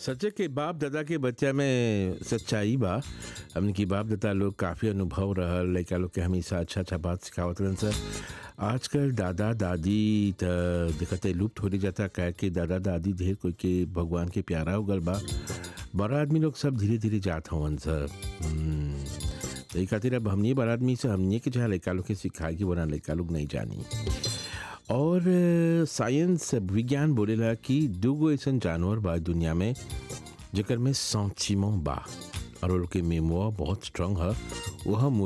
सचे के बाप दादा के बच्चा में सच्चाई बा हमने की बाप दादा लोग काफ़ी अनुभव रहल लड़का लोग के हमेशा अच्छा अच्छा बात सिखावत रहन सर आजकल दादा दादी त देखते लुप्त हो जाता कह के दादा दादी ढेर कोई के भगवान के प्यारा हो गल बा बड़ा आदमी लोग सब धीरे धीरे जात हवन सर हम्म, तो ई खातिर अब हमनी बड़ा आदमी से हमनी के जहाँ लड़का लोग के सिखाए कि वरना लड़का लोग नहीं जानी और अ, साइंस विज्ञान बोलेला कि दूगो ऐसन जानवर बा दुनिया में जेकर में सौचिमो बा और उनके मेमोआ बहुत स्ट्रांग है वह